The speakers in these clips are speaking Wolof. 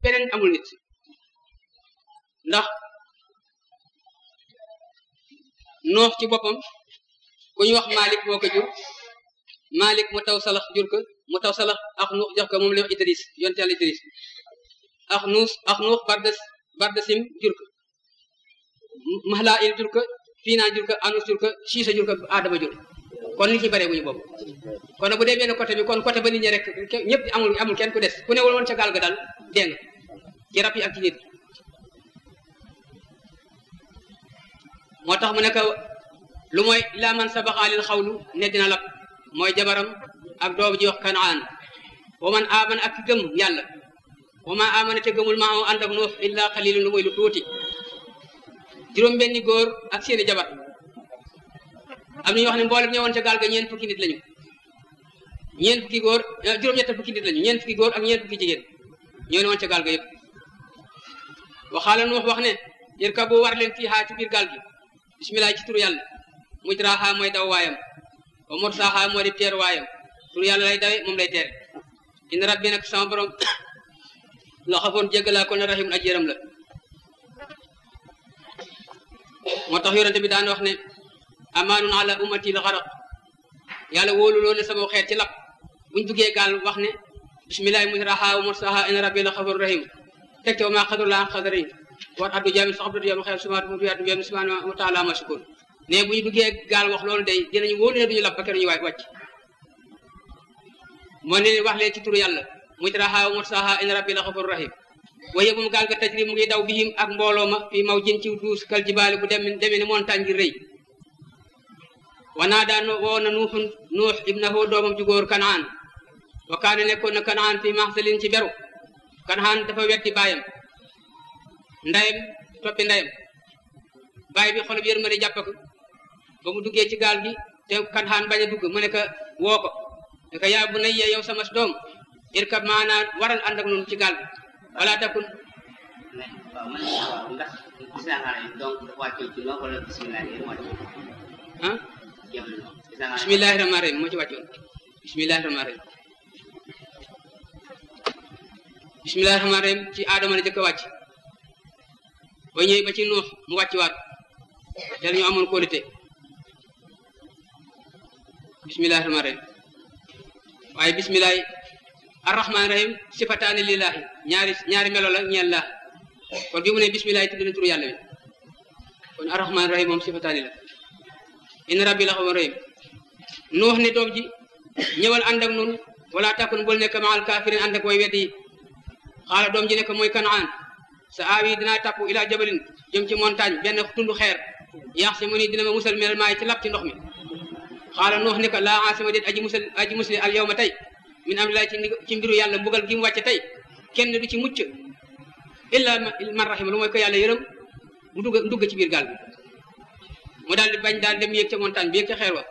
peneen amul nit ndax noox ci boppam ku ñu wax Malik moo ko jur Malik mu taw salax jur ko mu taw salax ak nuux jox ko moom la wax Idris yonte yàlla Idris ak nuus ak nuux bardes bardesim jur ko Mahla il jur ko Fiina jur ko Anus jur ko Siisa jur ko Adama jur kon nit ñi bare bu ñu bopp kon nag bu dee benn côté bi kon côté ba nit ñi rek ñëpp amul amul kenn ku des ku ne woon ca gaal ga daal dégg nga ci rab yi ak ci nit moo tax mu nekk lu mooy laa man sabaxaalil xawlu ne dina lab mooy jabaram ak doom ji wax kanaan wa man aman ak gëm yàlla wa ma amana te gëmul maa ànd ak nuux illa xalilun lu mooy lu tuuti juróom benni góor ak seeni jabar am nañu wax ne mboolem ñëwoon ca gaal ga ñeent fukki nit lañu ñeent fukki góor juróom-ñett fukki nit lañu ñeent fukki góor ak ñeent fukki jigéen ñoo ne woon ca gaal ga yëpp waxaala nuux wax ne irkabu war leen fii xaa ci biir gaal gi bisimilah ci turu yàlla mujraha mooy daw waayam wa mursaha moo di teer waayam turu yàlla lay dawe moom lay teere in rabbi nag sama borom la xafoon jéggalaa ko ne rahimun aj yëram la moo tax yorante bi daan wax ne amaanun ala ummati la xaraq yàlla wóolu loo ne sama xeet ci lap buñ duggee gaal wax ne bisimilahi mujraha wa mursaha in rabbi la xafoon rahim teg te wa maa xadru laa xadari war addu jaamin sax abdou yom xel sumaat mu tuyaatu yom subhanahu wa taala ma sukun ne bu ñu duggee gaal wax loolu day dinañu wóolu ne duñu lap ba kenn ñu waay wàcc moo ne wax leen ci turu yàlla mujraha wa mursaha in rabbi la xafoon rahim waaye moom gaal ga tajri mu ngi daw bihim ak mbooloo ma fii maw jën ci duus kal jibaali bu dem demee ne montagne gi rëy wanaa daan woo na nuuxun nuux ibnahu doomam ju góor kanaan wa kaane nekkoon na kanaan fii maxsalin ci beru kanaan dafa wetti baayam ndayam toppi ndayam baay bi xolub yërmande jàpp ko ba mu duggee ci gaal gi te kanaan bañ a dugg mu ne ko woo ko ne ko yaa bu nayya yow sama doom irkab maanaa waral ànd ak nun ci gaal gi wala takun waaw man waaw ndax gis naa xaaral donc dafa wàccoon ci noonu wala bisimilah yéen wàcc ah yem na noonu gis naa xaaral bismillahi rahmaani rahim moo ci wàccoon bismillahi rahmaani rahim bismillahi rahmaani rahim ci aadama la jëkk a wàcc ba ñëwee ba ci nuux mu wàcc waat te ñu amoon qualité bismillahi rahmaani rahim waaye bismillahi arrahmaani rahim sifataani lillahi ñaari ñaari melo la ñeel la kon bi mu ne bismillahi tudd na turu yàlla bi kon arrahmaani rahim moom sifataani la in rabbi la xawoon rahim nuux ne doom ji ñëwal ànd ak nun wala takun bul nekk maal kafirin ànd ak way weddi yi xaala doom ji nekk mooy kanaan sa aawi dinaa tàpp ila jabalin jëm ci montagne benn tundu xeer yaax si mu ni dina ma musal minal maay ci lap ci ndox mi xaala nuux ne ko laa asima déet aji musal aji musli al yawma tey min amrillahi ci ci mbiru yàlla mbugal gi mu wàcce tey kenn du ci mucc illa man rahima lu mooy ko yàlla yërëm mu dugg dugg ci biir gaal bi mu daal di bañ daal dem yéeg ca montagne bi yéeg ca xeer wa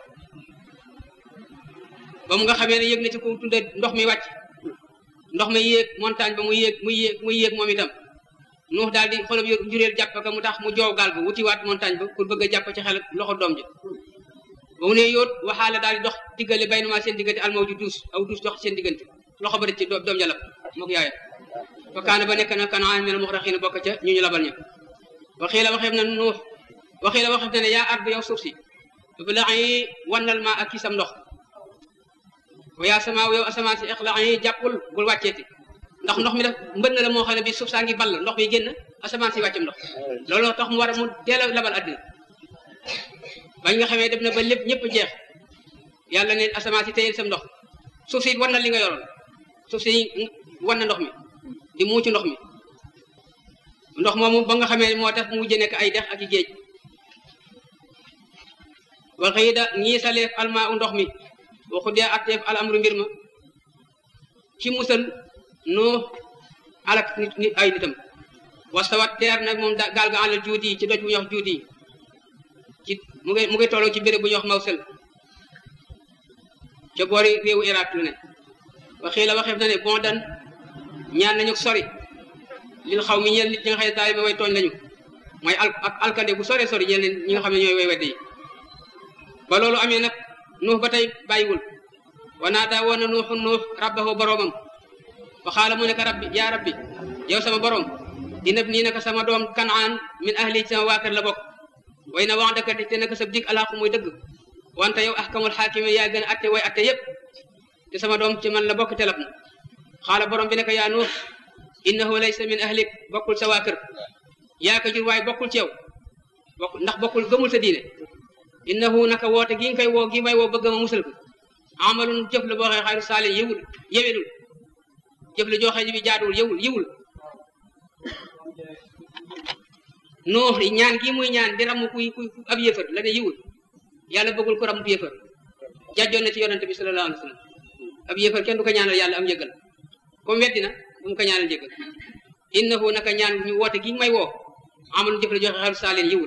ba mu nga xamee ne yéeg na ci ko tudde ndox mi wàcc ndox ma yéeg montagne ba mu yéeg mu yéeg mu yéeg moom itam nuux daal di xolam njureel jàpp ka mu tax mu joow gaal ba wutiwaat montagne ba pour bëgg a jàpp ci xel loxo doom ji ba mu ne yóot waxaala daal di dox diggale bay numaa seen diggante almaw ju duus aw duus dox seen diggante loxo ba ci doom jalab mook yaaya fa kaana ba nekk na kanaan mel muxraxiina bokk ca ñu ñu labal ña waxii la waxeef na nuux waxii la waxeef na ne yaa ardu yow suuf si ibla'i wannal ma ak kisam ndox wa yaa sama yow asamaan si ixla'i jàppul bul wàcceeti ndax ndox mi def mbënn la moo xam ne bi suuf saa ngi ball ndox mi génn asamaan si wàccam ndox loolu tax mu war a mu teel a labal àddina bañ nga xamee dem na ba lépp ñëpp jeex yàlla ne asamaan si téyel sam ndox suuf si war na li nga yoroon suuf si war na ndox mi di muucu ndox mi ndox moomu ba nga xamee moo tax mu mujj nekk ay dex ak i géej wa xiida ñii saleef almaa u ndox mi waxu dee atteef al amru mbir ma ci musal noo alak nit nit ay nitam wastawat teer nag moom gaal ga àlal juuti yi ci doj bu ñuy wax juuti yi ci mu ngi mu ngi tolloo ci béréb bu ñuy wax mawsel ca boori réewu Irak lu ne waxii la waxeef na ne bon dan ñaan nañu sori lil xaw mi ñeel nit ñi nga xam ne daal way tooñ lañu mooy al ak alkande bu sore sori ñeel leen ñi nga xam ne ñooy way wedde yi ba loolu amee nag nuux ba tey bàyyiwul wanaa daa woon na nuuxu nuux rabbahu boroomam fa xaala mu ne ko rabbi yaa rabbi yow sama borom inab nii naka sama doom kanaan min ahli ci sama waa kër la bokk way na wax dëkk te naka sa dig alxaqu muy dëgg wante yow ahkamul xaakime yaa gën a atte way atte yépp te sama doom ci man la bokk telab na xaala borom bi ne ko yaa nuux innahu laysa min ahlik bokkul sa waa kër yaa ko jur waaye bokkul ci yow bokk ndax bokkul gëmul sa diine innahu naka woote gi nga koy woo gi may woo bëgg ma musal ko amalun jëf la boo xee xayru saali yëwul yewelul jëf la joo xee bi jaaduwul yëwul yëwul nuux ñaan gi muy ñaan di ramu kuy kuy ab yëfër la ne yëwul yàlla bëggul ko ramu yëfër jàjjoon na ci yonente bi sallallahu alayhi wa sallam ab yëfër kenn du ko ñaanal yàlla am njëgal comme weddi na bu mu ko ñaanal njëgal innahu naka ñaan ñu woote gi may woo amalun jëf la joo xee xayru saali yëwul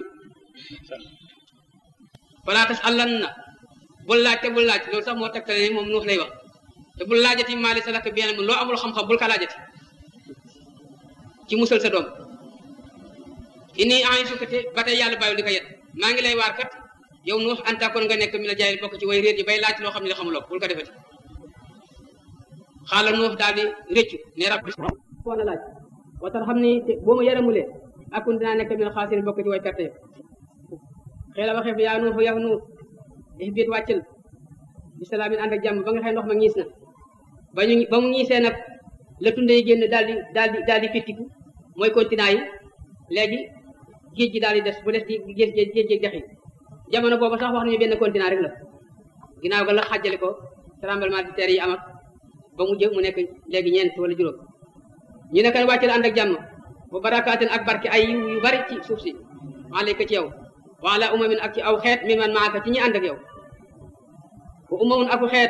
falaa tas allan na bul laaj te bul laaj loolu sax moo tegtale ni moom nuux lay wax te bul laajati maali sa lakk bien loo amul xam-xam bul ka laajati ci musal sa doom inni en sukkate ba tey yàlla bàyyil di ko yet maa ngi lay waar kat yow nuux antakoon nga nekk mi la jaay bokk ci way réer yi bay laaj loo xam ne xamuloo bul ko defati xaala nuux daal di rëccu ne rabbi koon a laaj watal xam ni boo ma yaramulee akun dinaa nekk mi la xaasiri bokk ci way perte yi xëy na waxee fi yaa nuufu yow nuux ihbit wàccal bisalaamin ànd ak jàmm ba nga xëy ndox ma ñiis na ba ñu ba mu ñiisee nag la tunde yi génn daal di daal di daal di fittiku mooy continent yi léegi géej gi daal di des bu des di géej géej géej dex yi jamono boobu sax wax nañu benn continent rek la ginnaaw ga la xàjjale ko tremblement de terre yi am ak ba mu jë mu nekk léegi ñeent wala juróom ñu ne kan wàccal ànd ak jàmm bu barakaatin ak barke ay yiw yu bari ci suuf si alayka ci yow wala umamin ak ci aw xeet mi man maaka ci ñi ànd ak yow wa umamun aku xeet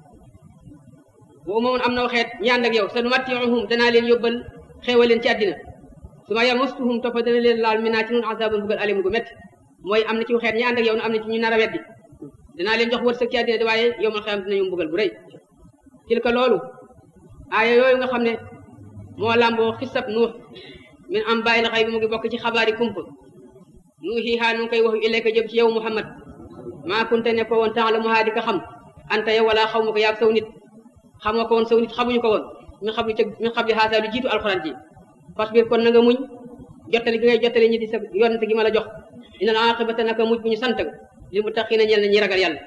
wa umamun am naw xeet ñi ànd ak yow sa numattiuhum danaa leen yóbbal xeewal leen ci àddina su ma yamustuhum toppa dana leen laal mi naa ci nun azabun bugal alim gu métti mooy am na ci xeet ñi ànd ak yow am na ci ñu nar a weddi danaa leen jox wërsëg ci àddina di waaye yow mal xeyam dinañu mbugal bu rëy tilka loolu aaya yooyu nga xam ne moo làmboo xisab nuux min am bàyyi la xëy bi mu ngi bokk ci xabaari kumpa nuuxi xaa nu ngi koy wax ilayka jëm ci yow muhammad maa kunte ne ko woon temps la mu haa di ko xam anta yow wala xaw ma ko yaag saw nit xam nga ko woon saw nit xamuñu ko woon min xam li ca min xam li xaasa lu jiitu alxuraan ji fasbir kon na nga muñ jottali gi ngay jottali ñi di sa yonent gi ma la jox inal aqibata naka muj bu ñu sant li mu taxina ñel na ñi ragal yàlla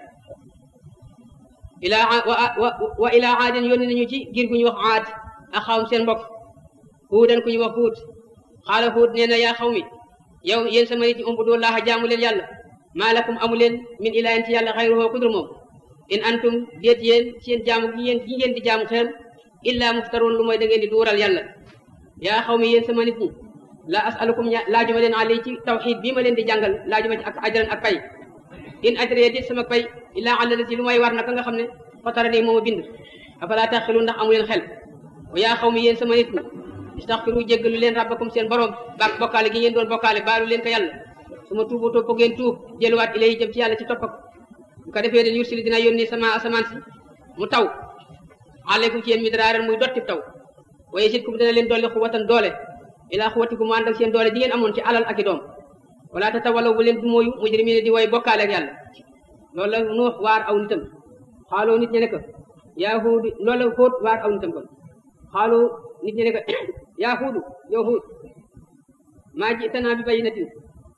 ilaa wa wa ilaa aadin yónni nañu ci giir gu ñu wax aad ak xawm seen mbokk huudan ku ñu wax huut xaala huut nee na yaa xaw mi yow yéen sama nit ñi umbudu laaha jaamu leen yàlla maa lakum amu leen min ilaahin ci yàlla xayruhu kudur moom in antum déet yéen seen jaamu gi yéen gi ngeen di jaamu xeem illaa muftaroon lu mooy da ngeen di duural yàlla yaa xaw mi yéen sama nit ñi la asalukum laajuma leen alay ci tawxid bii ma leen di jàngal laajuma ci ak ajran ak pay in ajriya dit sama pay illaa ala lati lu may war naka nga xam ne fatara nii mooma bind afalaa taxilu ndax amu leen xel wa yaa xaw mi yéen sama nit ñi istaxfiru jéggalu leen rabbakum seen borom baak bokkaale gi ngeen doon bokkaale baalu leen ko yàlla su ma tuubu topp ngeen tuub jëluwaat ilay jëm ci yàlla ci topp bu ko defee den yursili dina yónni sama asamaan si mu taw aleykum ci yéen midraaran muy dotti taw wa yazidkum dina leen dolli xuwatan doole ilaa xuwatikum mu ànd ak seen doole di ngeen amoon ci alal ak i doom wala tatawalaw bu leen du mooyu mujrimina di way bokkaale ak yàlla loolu la nuux waar aw nitam xaaloo nit ñe ne ko yaa huudu loolu la xóot waar aw nitam kon xaaloo nit ñe ne ko yaa huudu yow huud maa ji tanaa bi bayinatin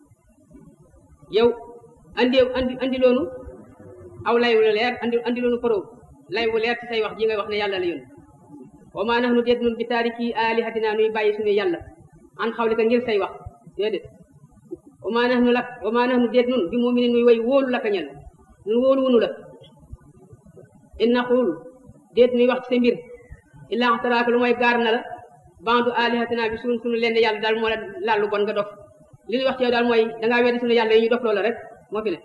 yow andi andi andi loonu aw lay wu leer andi andi loonu faro lay wu leer ci say wax ji ngay wax ne yàlla la yónni wa maa nax nu deet nun bi taariki alihatina nuy bàyyi suñu yàlla an xawlika ngir say wax déedéet wa maa nax nu lak wa maa nax nu deet nun bi muminin nuy way wóolu la ka ñel nun wóolu wunu la in naqul déet nuy wax ci sa mbir illaa axtaraaka lu mooy gaar na la bandu alihatina bi suñ suñu leen yàlla daal moo la laal lu bon nga dof li ñuy wax ci yow daal mooy dangaa weddi suñu yàlla yi ñu dof loola rek moo fi ne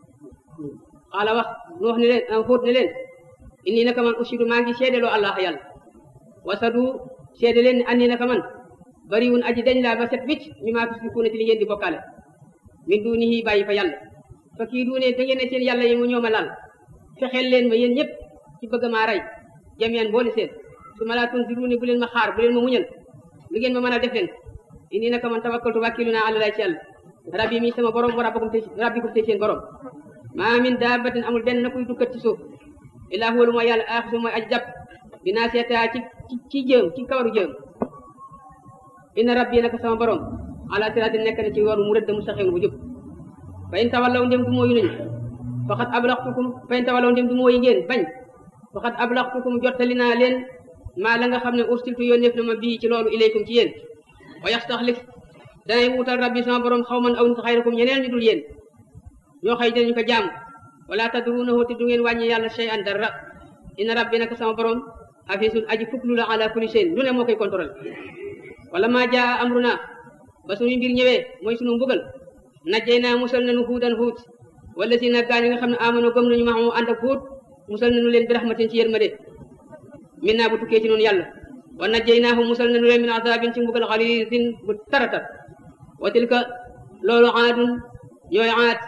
xaala wax nu wax ne leen xóot ne leen inni naka man ushidu maa ngi seedeloo allah yàlla wasadu seede leen ne anni naka man bariwun aji dañ laa ba set wicc mi maa tusrikuuna ci li ngeen di bokkaale min dunihi bàyyi fa yàlla fa kii duune da ngeen ne seen yàlla yi mu ñooma laal fexeel leen ma yéen ñëpp ci bëgg maa rey jameen boole seen su ma laa tunziruuni bu leen ma xaar bu leen ma muñal li ngeen ma mën a def leen inni naka man tawakkaltu wàkkilu naa àlla lay ci yàlla rabbi mi sama borom wa rabbakum te rabbikum te seen borom maa min daabatin amul benn na kuy dukkat ci suuf illaa huwa lu mooy yàlla aaxisu mooy aji jàpp dinaa seetaa ci ci ci jëm ci kawaru jëm inna rabbi naka sama borom ala siraatin nekk na ci yoon mu rëdd mustaqim bu jub fa in tawallaw ndem du mooyu nañu faqad ablaxtukum fa in tawallaw ndem du mooyu ngeen bañ faqad ablaxtukum jottali naa leen maa la nga xam ne ursiltu yónneef na ma bii ci loolu ilaykum ci yéen wa yastaxlif danay wuutal rabbi sama borom xaw man aw nit xayrakum ñeneen ñu dul yéen ñoo xëy dinañu ko jaamu wala tadrunahu te du ngeen wàññi yàlla shay an dara inna rabbi naka sama borom hafisun aji fuklu la ala kulli shay'in lu ne moo koy contrôle wala maa jaa amruna ba suñu mbir ñëwee mooy suñu mbugal najjay naa musal nañu huudan huut wala si nag gaa ñi nga xam ne amano gëm nañu maxamu ànd ak huut musal nañu leen bi rahmatin ci yërmande min naa bu tukkee ci noonu yàlla wa najjay naahu musal nañu leen min azabin ci mbugal xaliisin bu taratar wa tilka loolu aadun ñooy aat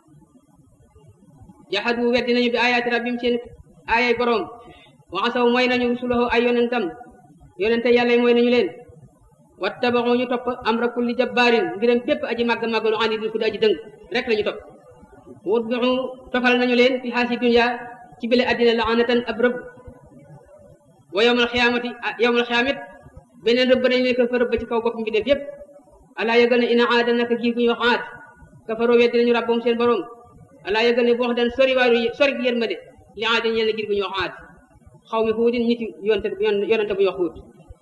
jaxadu weddi nañu bi ayaati rabbim seen ayay borom wa asaw mooy nañu rusulahu ay yonentam yonente yàlla mooy nañu leen wattabaxu ñu topp amra kulli jabbaarin mbiram bépp aji màgg màggalu andi dul ku di aji dëng rek la ñu topp wutbixu tofal nañu leen fi xaasi dunya ci bile addina laanatan ab rëbb wa yowmal xiyaamati yowmal xiyaamit beneen rëbb nañu leen ko fa rëbb ci kaw bopp mbindeef yépp alaa yëgal ne ina aada naka giir gu ñu wax aad kafaroo weddi nañu rabbam seen borom alaa yëgal ne boo wax dan sori waaru sori yërmande li aada ñeel na giir gu ñu wax aad xaw mi xuudin nit yonte yonente bu ñu wax xuut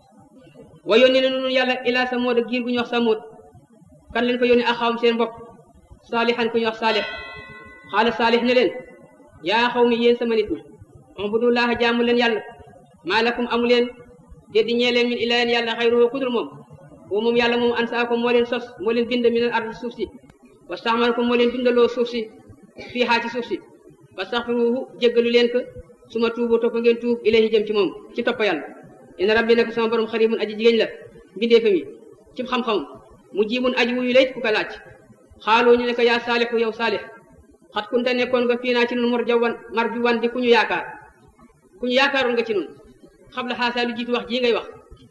wa yónni na nun yàlla ilaa samood ak giir gu ñu wax samood kan leen ko yónni ak xawam seen bopp saalixan ku ñu wax saalix xaala saalix ne leen yaa xaw mi yéen sama nit ñi ubudullaha jaamu leen yàlla maa lakum amu leen déddi ñee leen min ilayen yàlla xayruhu kudul moom boo moom yàlla moom ansaakum moo leen sos moo leen bind min al ard suuf si wastaxmalakum moo leen bindaloo suuf si fii xaa ci suuf si wastaxfiruhu jéggalu leen ko suma tuubu topp ngeen tuub ilayhi jëm ci moom ci topp yàlla inna rabbi nag sama borom xaribun aji jigéen la mbindeefam yi ci xam-xam mu jiibun aji wuyu lay ku ko laaj xaaloo ñu ne ko yaa saalixu yow saalix xat kunta nekkoon nga fii naa ci nun mor jawan mar ju wan di ku ñu yaakaar ku ñu yaakaaroon nga ci nun xam la xaasaa lu jiitu wax jii ngay wax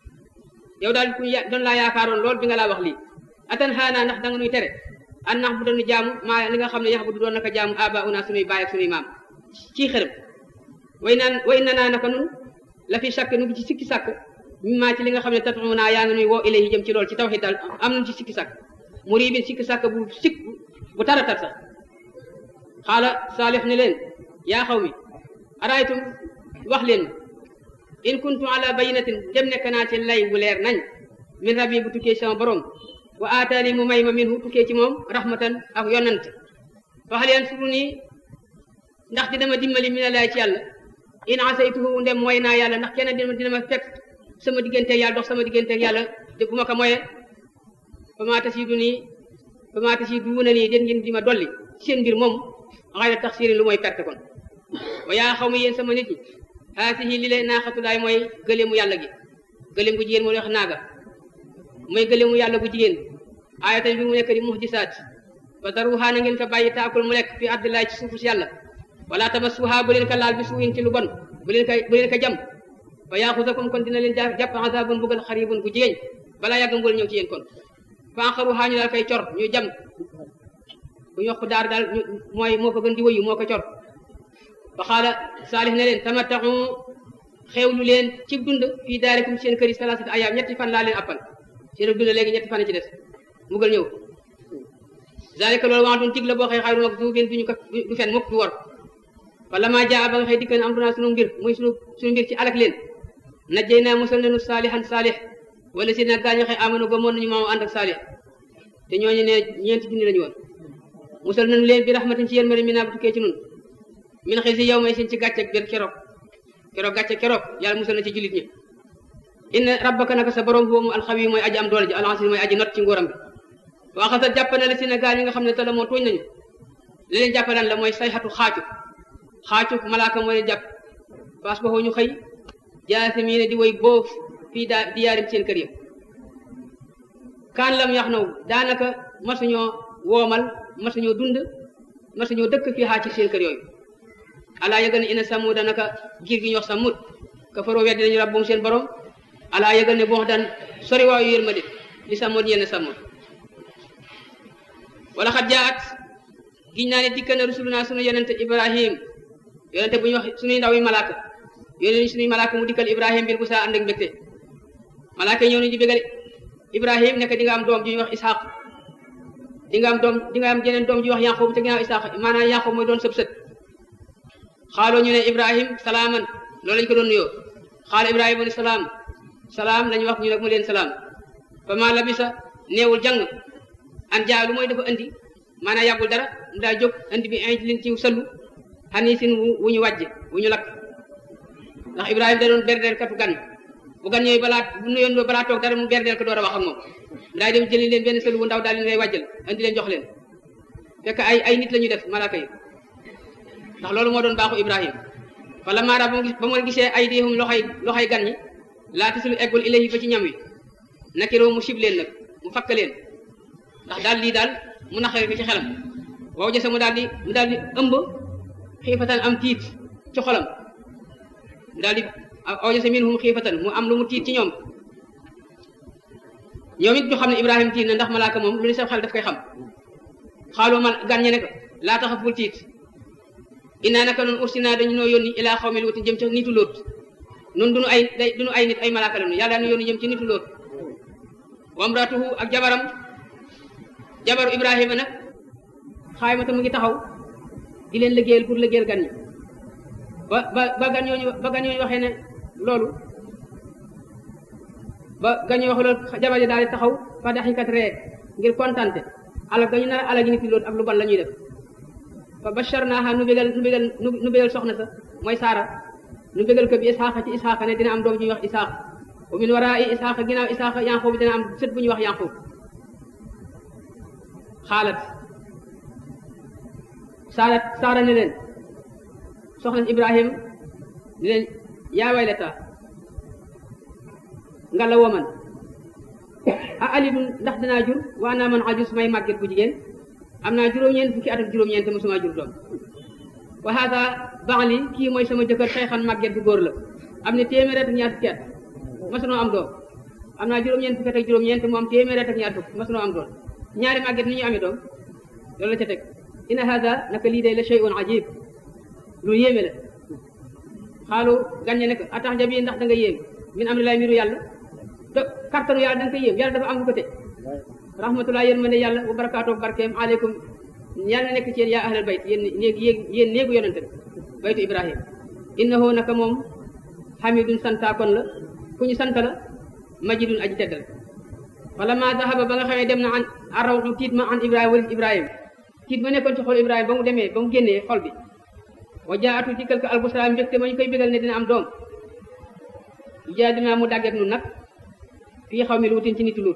yow daal ku ñu doon laa yaakaaroon lool bi nga laa wax lii atan xaanaa ndax danga nuy tere an nax bu dañu jaamu maa li nga xam ne yax bu du doon naka jaamu aba una sunuy baay ak sunuy maam ci xërëm way naan way na naa naka nun la fi sàkk nu ngi ci sikki sàkk mi maa ci li nga xam ne tatu naa yaa ngi nuy woo ilayhi jëm ci lool ci tawhid daal am nañu ci sikki sàkk mu riibin sikki sàkk bu sikk bu taratar sax xaala saalix ne leen yaa xaw mi araaytum wax leen in kuntu ala bayinatin dem nekk naa ci lay bu leer nañ min rabbi bu tukkee sama borom wa aataani mu may ma minhu tukkee ci moom rahmatan ak yonant faxal yan suru nii ndax dina ma dimbali mi ne laay ci yàlla in asaytuhu ndem mooy naa yàlla ndax kenn dina dina ma fekk sama digganteeg yàlla dox sama digganteeg yàlla de bu ma ko moyee ba maa tasidu nii ba maa tasidu na nii den ngeen di ma dolli seen mbir moom xayra taxsirin lu mooy perte kon wa yaa xaw ma yéen sama nit ñi haasihi li lay naaxatulaay mooy gëleemu yàlla gi gëleem gu jigéen moo wax naaga mooy gëleemu yàlla gu jigéen ayatan bi mu nekk di muhdisaat fa daruha na ngeen ko bàyyi taakul mu lekk fi ardillaay ci suufu si yàlla wala tamassuha bu leen ko laal bi suuin ci lu bon bu leen ko bu leen ko jam fa yaaxusakum kon dina leen jàpp azabun bugal xaribun gu jigéen balaa yàgg mbugal ñëw ci yéen kon fa axaruha ñu daal koy cor ñu jam bu ñu wax daar daal mooy moo ko gën di wëyu moo ko cor fa xaala saalix ne leen tamattaxu xewlu leen ci dund fii daarikum seen kër yi salaasati ayaam ñetti fan laa leen appal seen dund léegi ñetti fan ci des mbugal ñëw zalika loolu wax dun tig la boo xëy xayru mag du duñu ko du fen mukk du wor wala maa jaa ba nga xëy dikkan am dunaa sunu mbir muy sunu sunu mbir ci alak leen najjay naa musal nañu saalihan saalix wala si nag gaañu xëy amanu ba moon nañu maamu ànd ak saalix te ñooñu ne ñeenti junni lañu woon musal nañu leen bi rahmatin ci yéen mari mi naa bu tukkee ci nun min xëy si yow may seen ci gàcce benn keroog keroog gàcce keroog yàlla musal na ci jullit ñi inna rabbaka naka sa borom boobu alxawi mooy aji am doole ji alxasis mooy aji not ci nguuram bi waxasa jàpp na la si na gaa ñi nga xam ne te la moo tooñ nañu li leen jàppalaan la mooy sayxatu xaacu xaacu malaaka moo leen jàpp paas ba ñu xëy jaasimiina di woy boof fii daa di yaarim seen kër ya kaan lam yax naw daanaka masuñoo woomal masuñoo dund masuñoo dëkk fii xaa ci seen kër yooyu alaa yëgal ne ina samuda naka giir gi ñu wax samut ka faroo weddi nañu rabbum seen borom alaa yëgal ne boo daan sori waayu yërmande li samut ñeel na samut wala xat jaat giñ naa ne dikka na rusuluna sunu yonente ibrahim yonente bu ñu wax sunuy ndaw yi malaaka yónnee suñuy malaaka mu dikkal ibrahim bil bu saa ànd ak mbégte malaaka yi ñëw nañu di bégal ibrahim nekk di nga am doom ju ñuy wax ishaq di nga am doom di nga am jeneen doom ju ñuy wax yaqub te ginnaaw ishaq maanaam yaqub mooy doon sëb sët xaaloo ñu ne ibrahim salaaman loolu lañ ko doon nuyoo xaala ibrahima ni salaam salaam lañu wax ñu ne mu leen salaam fa ma labisa neewul jàng an jaa lu mooy dafa andi maanaam yàggul dara mu daa jóg andi bi inj lin ciw sëllu xanii sin wu ñu wàjj wu ñu lakk ndax ibrahima da doon berdeel katu gan bu gan ñooyu balaa bu nuyoon balaa toog dara mu berdeel ko door a wax ak moom daay dem jëli leen benn sëllu bu ndaw daal leen lay wàjjal andi leen jox leen fekk ay ay nit la ñu def malaaka yi ndax loolu moo doon baaxu ibrahima wala maara ba mu gis ba mu gisee ay diihum loxoy loxoy gan ñi laata sulu eggul ilayhi ba ci ñam wi nakiroo mu sib leen nag mu fakk leen ndax daal lii daal mu naqare ko ci xelam wow jëse mu daal di mu daal di ëmb xiifatan am tiit ci xolam mu daal di aw jëse minhum xiifatan mu am lu mu tiit ci ñoom ñoom it ñu xam ne ibrahima tiit na ndax malaaka moom lu ni sa xel daf koy xam xaaloo mal gan ñe ne ko laa taxaf bul tiit innaa naka noonu ursinaa dañu noo yónni ilaa xawmi luutin jëm ca nitu lóot noonu duñu ay day duñu ay nit ay malaaka lañu yàlla nu yónni jëm ci nitu lóot wamratuhu ak jabaram jabaru ibrahima nag xaymata mu ngi taxaw di leen liggéeyal pour liggéeyal gan ñi ba ba ba gan ñooñu ba gan ñooñu waxee ne loolu ba gan ñooñu waxee loolu jabar ji daal di taxaw fa daxikat ree ngir kontante alal ga ñu nar a alal gi nit lóot ak lu bon la ñuy def fa basharnaaha nu bégal nu bégal nu bégal soxna sa mooy saara nu bégal ko bi isxaaqa ci isxaaqa ne dina am doom ju ñuy wax isxaaq wa min waraa isxaaqa ginnaaw isxaaqa yanqub dina am sët bu ñuy wax yanqub xaalat saarat saara ne leen soxna ibrahim ne leen yaa waylata nga la woman a alidun ndax dinaa jur waa naa man ajus may màgget bu jigéen am naa juróom-ñeent fukki at ak juróom-ñeent mosuma jur doom wa hada baxli kii mooy sama jëkkër xeexan màgget bu góor la am ne téeméer ak ñaar fukki at mosunoo am doom am naa juróom-ñeent fukki at ak juróom-ñeent mu am téeméer ak ñaar fukk mosunoo am doom ñaari màgget ni ñu amee doom loolu la ca teg inna hada naka lii day la shay'un ajib lu yéeme la xaalu gànñe ne ko atax jabi ndax da nga yéem min am lay mbiru yàlla te kartanu yàlla da nga koy yéem yàlla dafa am lu ko te rahmatullah yéen ma ne yàlla wa barakaatu barkeem aleykum yàlla na nekk ci yéen yaa ahlal bayt yéen néeg yéen néegu yonente bi baytu ibrahim innahu naka moom hamidun santaakoon la ku ñu sant la majidun aji tedd la wala ma zahaba ba nga xamee dem na an arawxu tiit ma an ibrahima walif ibrahima tiit ma nekkoon ci xol ibrahima ba mu demee ba mu génnee xol bi wa jaatu dikkal ko albusra mbégte ma ñu koy bégal ne dina am doom jaa dinaa mu dàggeek nun nag fii xaw mi luutin ci niti luut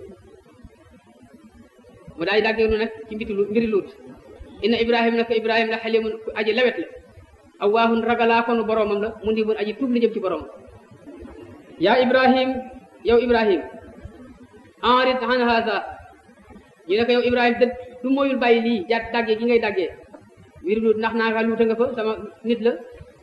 mu daal di dàggeek nun nag ci mbiti luut mbiri luut inna ibrahima nag ibrahima la xalimun aji lawet la awaahun ragalaa konu boroomam la mu ndibun aji tuub li jëm ci boroomam yaa ibrahim yow ibrahim enrit an hada ñu ne ko yow ibrahim dëgg du mooyul bàyyi lii jaat dàggee gi ngay dàggee mbiri luut ndax naa nga luuta nga fa sama nit la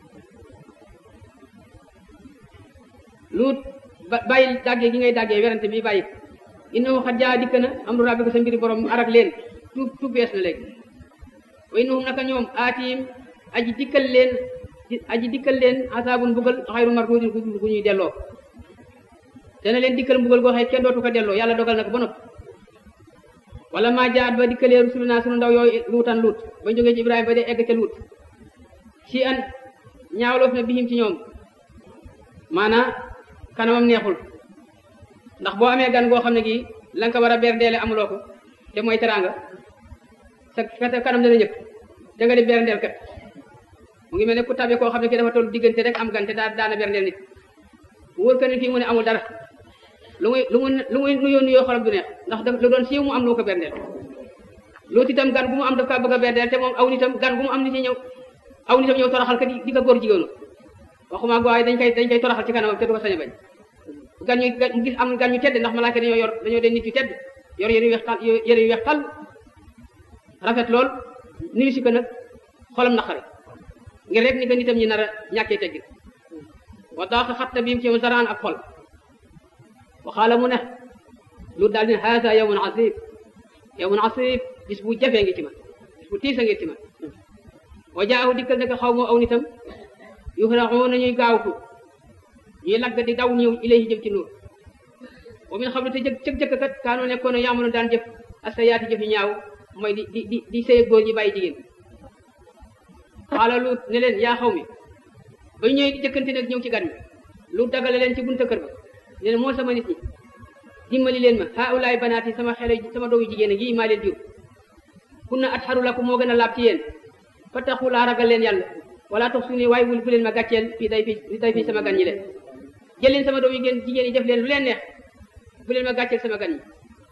luut bàyyi dàggee gi ngay dàggee werante bi bàyyi innahu xat jaa dikk na am du rabbi ko sa mbiri borom arak leen tuub tuub bees na léegi wa innahum naka ñoom aatiim aji dikkal leen aji dikkal leen asaabun mbugal xayru mardudin gu ñuy delloo dana leen dikkal mbugal goo xëy kenn dootu ko delloo yàlla dogal na ko ba noppi wala maa jaat ba dikkalee rusuluna sunu ndaw yooyu luutan luut ba jógee ci ibrahima ba dee egg ca luut si an ñaawloof na bihim ci ñoom maanaa kanamam neexul ndax boo amee gan goo xam ne gii la nga ko war a berdeele amuloo ko te mooy teraanga sa kanam dana ñëpp da nga di berndeel kat mu ngi mel ne ku tabe koo xam ne ki dafa toll diggante rek am gan te daa daana berndeel nit wóor ka ne fii mu ne amul dara lu muy lu mu lu muy nuyoo nuyoo xolam du neex ndax daf lu doon siiw mu am loo ko berndeel loolu itam gan gu mu am daf kaa bëgg a berndeel te moom aw nitam gan gu mu am nit ñi ñëw aw nitam ñëw toroxal ka di ko góor jigéenu waxuma waaye dañ koy dañ koy toroxal ci kanamam te du ko sañ a bañ gan ñu gis am gan ñu tedd ndax malaaka dañoo yor dañoo den nit yu tedd yor yëre yu weex tal yëre yu weex tal rafet lool nuyu si ko nag xolam naqari ngir rek ni ko nitam ñi nar a ñàkkee teggin wa daaqa xatta biim ci zaraan ak xol waxaala mu ne lu daal din haasa yawmun asib yawmun asib bis bu jafee ngi ci man bis bu tiisa ngi ci man wa jaahu dikkal ne ko xaw moo aw nitam yuxraxuuna ñuy gaawtu ñuy lagg di daw ñëw ilayhi jëm ci nuur wa min xam ne te jëkk cëk jëkk kat kaanoo nekkoon yaamaloon daan jëf asa yaati jëf yu ñaaw mooy di di di di sëy góor ñi bàyyi jigéen xaala luut ne leen yaa xaw mi ba ñu ñëwee di jëkkante nag ñëw ci gan mi luut dagale leen ci bunta kër ba ne leen moo sama nit ñi dimbali leen ma haulaay banaati sama xele sama doomu jigéen a ngi maa leen jur kunna atharu lakum moo gën a laab ci yéen fattaxu laa ragal leen yàlla wala tax su ni waaye wul bu leen ma gàcceel fii day fi fii day fi sama gan ñi leen jël leen sama doomu jigéen jigéen yi def leen lu leen neex bu leen ma gàcceel sama gan ñi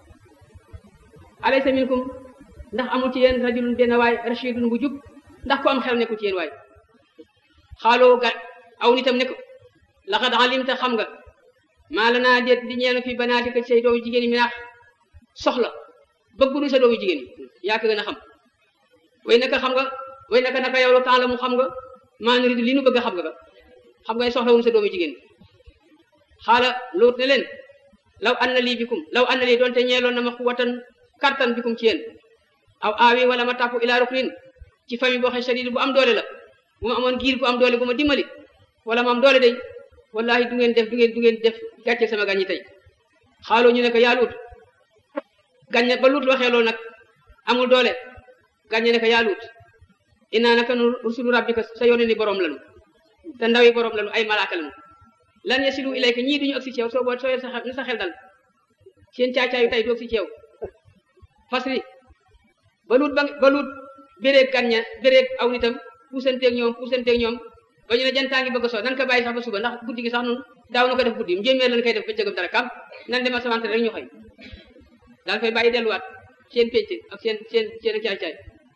alaysa minkum ndax amul ci yéen rajulun benn waay rashidun bu jub ndax ko am xel nekkul ci yéen waay xaaloo ga aw nitam ne ko laqad alimta xam nga maa la naa déet di ñeenu fi banaatika say doomu jigéen yi mi naax soxla bëggunu sa doomu jigéen yi yaa ko gën a xam way naka xam nga way naka naka yow la temps la mu xam nga maa nuridu li nu bëgg a xam nga ba xam nga soxla wunu sa doomu jigéen xaala loot ne leen law an na lii bikum law an na lii doonte ñeeloon na ma xuwatan kartan bikum ci yéen aw aawi wala ma tàppu ilaa ruknin ci famille boo xam shadid bu am doole la bu ma amoon giir bu am doole bu ma dimbali wala ma am doole day wallahi du ngeen def du ngeen du ngeen def gàcce sama gan ñi tey xaaloo ñu ne ko yaa luut gàññe ba luut waxee loolu nag amul doole gàññe ne ko yaa luut innaa naka nu rusulu rabbika sa yónne ni borom lanu te ndawi borom lanu ay malaaka lanu lan yasilu ilayka ñii duñu agsi ci yow soo boo soo sa ni sa xel dal seen caacaayu tey du agsi ci yow fasri ba luut ba ba luut béréeg gàññe béréeg aw nitam puusanteeg ñoom puusanteeg ñoom ba ñu ne jantaa ngi bëgg a soo nan ko bàyyi sax ba suba ndax guddi gi sax nun daaw na ko def guddi njéeméer lañ koy def bëccëgam dara kam nan dema samante rek ñu xëy daal fay bàyyi delluwaat seen pécc ak seen seen seen caay-caay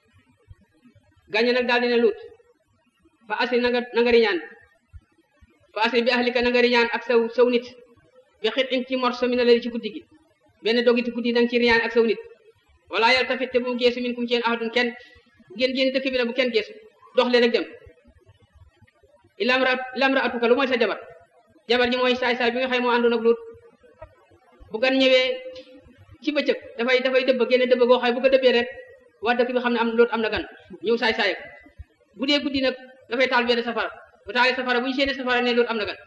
gàññe nag daal dina luut fa asri na nga na nga riñaan fa asri bi ahlika na nga riñaan ak saw saw nit bi xit in ci morso mi na lali ci guddi gi benn dogiti guddi da nga ci riñaan ak saw nit wala yàlla tafit te bu mu geesu min kum ci yéen ahadun kenn ngeen génn dëkk bi na bu kenn geesu dox leen rek dem ilam ra ilam ra atuka lu mooy sa jabar jabar ji mooy saay-saay bi nga xëy moo àndoon ak luut bu gan ñëwee ci bëccëg dafay dafay dëbb génne dëbb goo xay bu ko dëbbee rek waa dëkk bi xam ne am loolu am na gan ñëw saay saay bu dee guddi nag dafay taal benn safara bu taalee safara bu ñu séenee safara ne loolu am na gan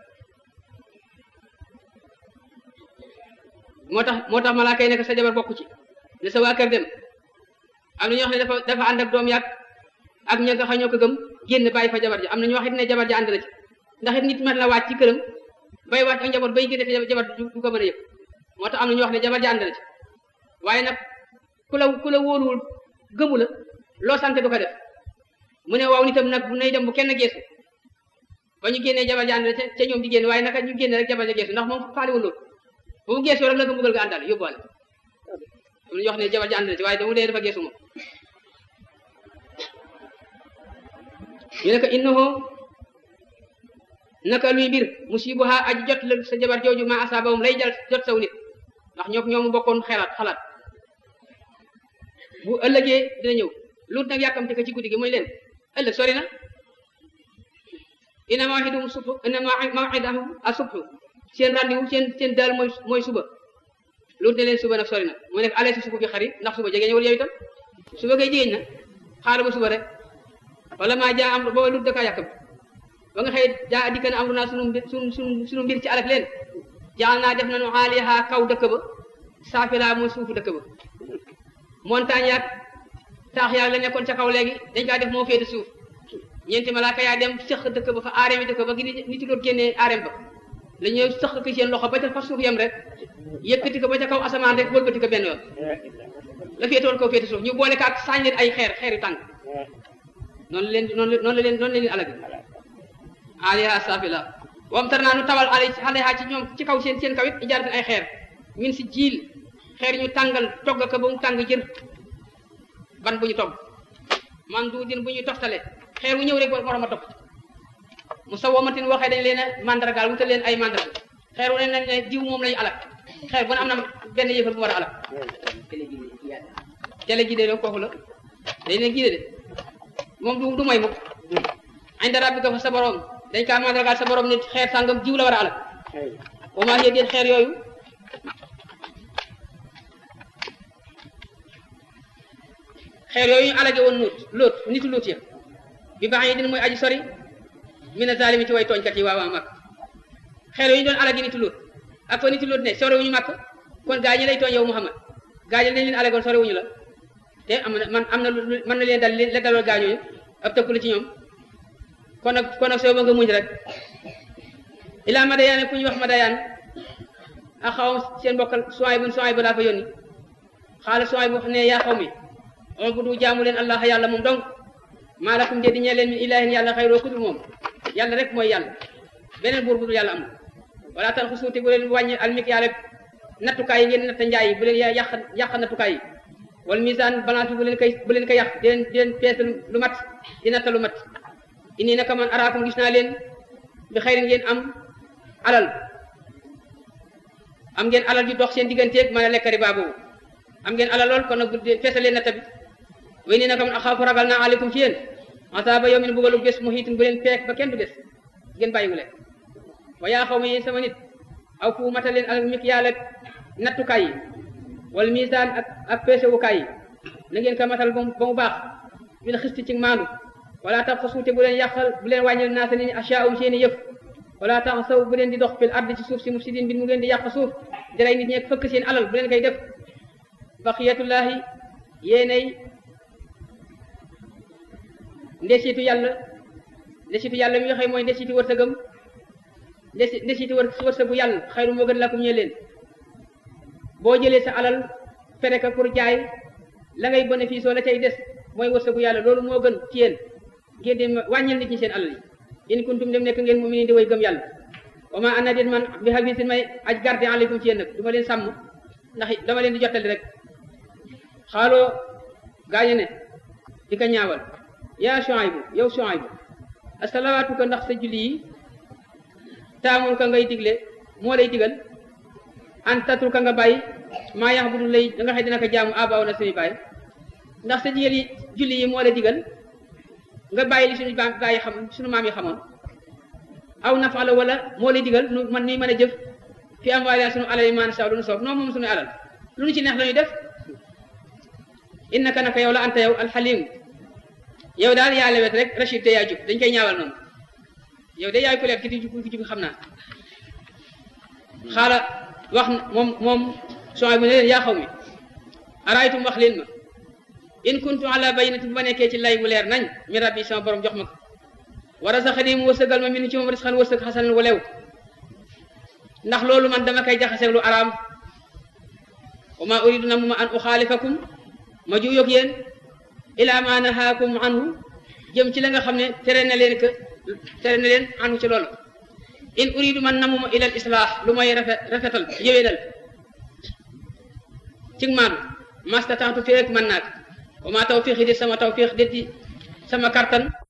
moo tax moo tax malaaka yi nekk sa jabar bokku ci ne sa waa kër dem am na ñoo xam ne dafa dafa ànd ak doom yàgg ak ña nga xam ñoo ko gëm génn bàyyi fa jabar ji am na ñoo xam ne jabar ji ànd na ci ndax it nit mën la wàcc ci këram bay wàcc ak njaboot bay génne fi jabar du ko mën a yëg moo tax am na ñoo xam ne jabar ji ànd na ci waaye nag ku la ku la wóoluwul gëmu la loo sant du ko def mu ne waaw nitam nag bu nay dem bu kenn geesu ba ñu génnee jabar ji ànd na ca ñoom di génn waaye naka ñu génne rek jabar ji geesu ndax moom faaliwul loolu bu mu geesoo rek la ko mbugal ga àndal yóbbuwaale am na ñoo xam ne jabar ji ànd na ci waaye damu dee dafa geesu moom ñu ne ko innahu naka luy mbir musibuha aji jot la sa jabar jooju ma asaabahum lay jal jot saw nit ndax ñoo ñoomu bokkoon xelaat xalaat bu ëllëgee dina ñëw luut nag yàkkamte ko ci guddi gi mooy leen ëllëg sori na inna maw'idahum subh inna maw'idahum as-subh seen rendez-vous seen seen daal mooy mooy suba luut ne leen suba nag sori na mu nekk alee si suba bi xarit ndax suba jege ñëwul yow itam suba kay jigéen na xaaral ba suba rek wala maa jaa am booba luut dakaa yàkkam ba nga xëy jaa dikka na am naa sunu mbir sunu sunu sunu mbir ci alak leen jaal naa def nañu xaaliha kaw dëkk ba saafila mooy suufu dëkk ba montagne yaag taax yaag la nekkoon ca kaw léegi dañ kaa def moo féete suuf ñeenti malaaka yaa dem sëq dëkk ba fa aareem yi dëkk ba gi nit doon génnee aareem ba la ñëw sëq ko seen loxo ba ca fa suuf yam rek yëkkati ko ba ca kaw asamaan rek wëlbati ko benn yoon la féetoon kaw féete suuf ñu boole ko ak saañ leen ay xeer xeer yu tàng noonu leen noonu noonu la leen noonu la leen alagi aliha safila wam tar naa nu tawal ale aleha ci ñoom ci kaw seen seen kaw it ijaaratin ay xeer min si jiil xeer ñu tàngal togg ko ba mu tàng jër ban bu ñu togg man du din bu ñuy toftale xeer wu ñëw rek morom a topp mu sa womatin waxee dañ leen a mandargaal wutal leen ay mandarga xeer wu ne nañ ne diw moom lañu alak xeer bu ne am na benn yëfal bu war a alak tele gi de do kooku la dañ ne gide de moom du du may mukk inda rabbika fa sa borom dañ kaa mandargaal sa borom nit xeer sàngam jiw la war a alak wa maa hiya déet xeer yooyu xeer yooyu ñu alage woon nuut lóot nitu luut ya bi baax yi din mooy aji sori mina zalimi ci way tooñkat yi waawaa mag xeer yi ñu doon alagi nitu Luut ak fa nitu Luut ne sorewuñu màkk kon gaa ñi lay tooñ yow Muhammad gaa ñi dañ leen alagoon sorewuñu la te am na man am na lu mën na leen dal la dalool gaa ñooñu ab tëkku la ci ñoom kon nag kon nag soo ba nga muñ rek ilaa Madayaan ku ñu wax Madayaan ak xaw seen mbokkal Suwayb bu Suwayb laa fa yónni xaala Suwayb bu ne yaa xaw mi ubudu jaamu leen allah yàlla moom donc maa lakum de di ñee leen min ilaahin yàlla xayroo ku dul moom yàlla rek mooy yàlla beneen buur bu dul yàlla amul wala tan xusuuti bu leen wàññi almik yàlla nattukaay yi ngeen natta njaay yi bu leen yàq yàq nattukaay yi wala misaan balance bi bu leen koy bu leen ko yàq di leen di leen peese lu mat di natta lu mat inni naka man araakum gis naa leen bi xëy ngeen am alal am ngeen alal ju dox seen digganteeg mën a lekk riba boobu am ngeen alal lool kon nag feese leen natta bi way nii naka man axaafu ragal naa aleykum ci yéen asaaba yow min bugalu bés mu xiitin bu leen peek ba kenn du bés ngeen bàyyiwu leen wa yaa xaw ma yéen sama nit aw fu matal leen al mik yàlla nattukaay yi wala misaan ak ak peesewukaay yi na ngeen ko matal ba mu baax bil xisti ci maandu wala tax fa suute bu leen yàqal bu leen wàññil naasa ni ashaa'um seeni yëf wala tax saw bu leen di dox fil ardi ci suuf si mufsidin bi mu ngeen di yàq suuf di rey nit ñeeg fëkk seen alal bu leen koy def baqiyatullahi yéenay ndesitu yàlla ndesitu yàlla mi nga xam mooy ndesitu wërsëgam ndesi ndesitu wërsëgu yàlla xayru moo gën lakum ñee leen boo jëlee sa alal fere ka pour jaay la ngay bénéfice la cay des mooy wërsëgu yàlla loolu moo gën ci yéen ngeen di wàññil nit ñi seen alal yi in kuntum dem nekk ngeen mu'minin di way gëm yàlla wa ma ana dit man bi hafisin may aj garde aleykum ci yéen nag du ma leen sàmm ndax dama leen di jottali rek xaaloo gaañe ne di ko ñaawal yaa Shuaybu yow Shuaybu asalawaatu ko ndax sa julli yi taamul ka ngay digle moo lay digal an tatul ka nga bàyyi maa yax bu dul lay da nga xëy dina ko jaamu abaaw na suñu bàyyi ndax sa jigéen yi julli yi moo lay digal nga bàyyi li suñu gaa yi xam suñu maam yi xamoon aw nafaala wala moo lay digal nu man nii mën a jëf fi am waaye suñu alal yi maan saw lu nu soob noonu moom suñu alal lu nu ci neex la ñuy def innaka naka yow la anta yow alxalim yow daal yaa lewet rek rachid te yaa jub dañ koy ñaawal noonu yow de yaay ku leer ki di ki jub xam naa xaala wax moom moom soo bu ne leen yaa xaw mi araaytum wax leen ma in kuntu ala bayyinati bu ma nekkee ci lay bu leer nañ mi rabbi sama borom jox ma ko wa rasaxani mu wërsëgal ma min ci moom risqan wërsëg xasanan wu lew ndax loolu man dama koy jaxaseeg lu araam wa ma uridu na mu ma an uxaalifakum ma juyoog yéen ila ma nahaakum anhu jëm ci la nga xam ne tere na leen que tere na leen anhu ci loolu in uridu man namuma ila al islah lu may rafet rafetal yëwénal cig maanu masta tantu fi rek mën naak wa ma tawfiqi di sama tawfiq détti sama kartan